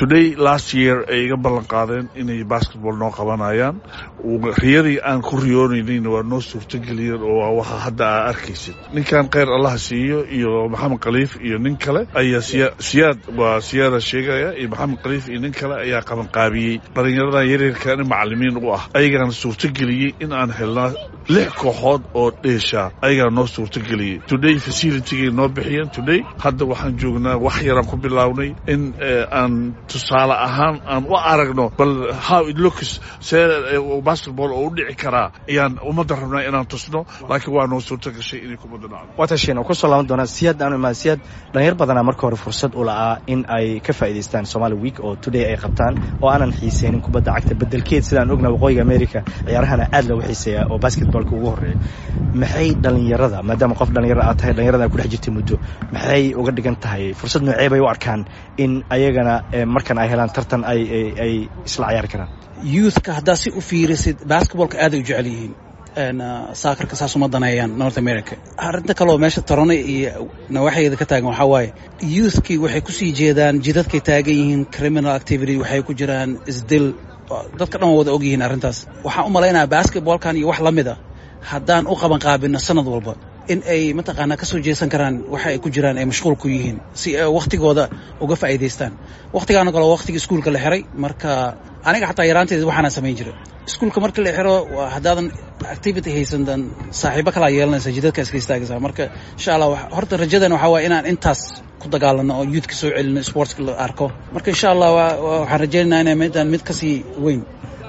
today last year ay iga ballan qaadeen inay basketball noo qabanayaan riyadii aan ku riyoonaynin waa noo suurtageliyeen oo waa waxa hadda aa arkaysid ninkan kheyr allaha siiyo iyo maxamed khaliif iyo nin kale ayaa siyaad waa siyaada sheegaya iyo maxamed khaliif iyo nin kale ayaa qabanqaabiyey dhalinyaradan yaryarkan macalimiin u ah ayagaana suurtageliyey in aan helnaa lix kooxood oo dheesha ayagaa noo suurtageliyey today facilitygay noo bixiyeen today hadda waxaan joognaa wax yaraan ku bilownay in aan tusaale ahaan aan u aragno bal how it looks see basketball oo u dhici karaa ayaan ummadda rabnaa inaan tusno laakiin waa noo suurta gashay inay kubadda dhacdo watashin oo kusoo laaban doonaa siyaad aanu imaan siyaad dhalinyar badanaa marka hore fursad u la'aa in ay ka faa'idaystaan somali week oo today ay qabtaan oo aanan xiiseynin kubadda cagta bedelkeed sidaan ogna waqooyiga america ciyaarahana aad loogu xiiseeyaa oo basketballka ugu horreeya maxay dhalinyarada maadaama qof dhalinyaro aad tahay dhalinyarada ku dhex jirtay muddo maxay uga dhigan tahay fursad noocee bay u arkaan in ayagana markan ay helaan tartan ay ay isla cayaari karaan youthka haddaa si u fiirisid basketballka aaday u jecel yihiin saakarka saas uma daneeyaan north america arrinta kaleoo meesha torone iyo nawaaxeeda ka taagan waxaa waaye youthkii waxay kusii jeedaan jidadkay taagan yihiin criminal activity waxay ku jiraan isdil dadka dhan waa wada og yihiin arrintaas waxaan u malaynayaa basketballkan iyo wax la mid a haddaan u qaban qaabino sanad walba in ay mataqaanaa ka soo jeesan karaan waxa ay ku jiraan ay mashquul ku yihiin si ay wakhtigooda uga faa'iidaystaan wakhtigaana kale wakhtiga iskuulka la xiray marka aniga xataa yaraanteeda waxaana samayn jira iskuulka marka la xiro haddaadan activity haysan dan saaxiibo kalaa yeelanaysa jidadka iska istaagaysa marka insha allah horta rajadan waxaa waaya inaan intaas ku dagaalano oo youthka soo celino sportska la arko marka insha allah waxaan rajaynaynaa inay midaan mid kasii weyn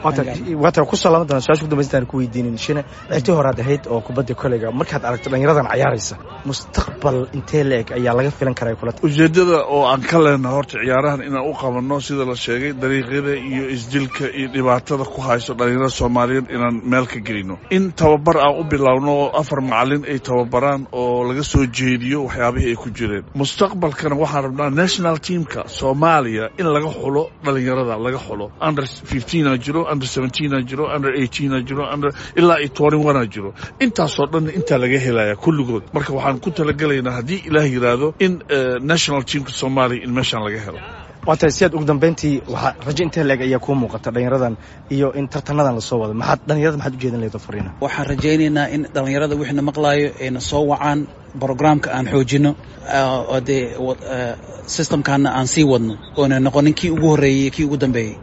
waata kusoo laaban doona su-aasha kudambaysta ku weydiinin shine citii horaad ahayd oo kubadda koleyga markaad aragto dhalinyaradan cayaaraysa mustaqbal intee la-eg ayaa laga filan karaa kula ujeeddada oo aan ka lehna horta ciyaarahan inaan u qabanno sida la sheegay dariiqyada iyo isdilka iyo dhibaatada ku hayso dhalinyarada soomaaliyeed inaan meel ka gelino in tababar aan u bilowno oo afar macalin ay tababaraan oo laga soo jeediyo waxyaabihii ay ku jireen mustaqbalkana waxaan rabnaa national teamka soomaaliya in laga xulo dhalinyarada laga xulo under fifteen jiro under seventeen jiro under eighteen jiro under ilaa iyo twenty one jiro intaasoo dhan intaa laga helaya kulligood marka waxaan ku talagelaynaa haddii ilaah yidhaahdo in national teamka soomaaliya in meeshaan laga helo waata siyaad ugu dambeyntii waxaa rajo intee leeg ayaa kuu muuqata dhalinyaradan iyo in tartanadan lasoo wado maxaad dhalinyarada maxaad ujeedan leedo fariina waxaan rajaynaynaa in dhalinyarada wixina maqlaayo ayna soo wacaan brogramka aan xoojino oo dee systemkaana aan sii wadno oona noqonin kii ugu horreeyey kii ugu dambeeyey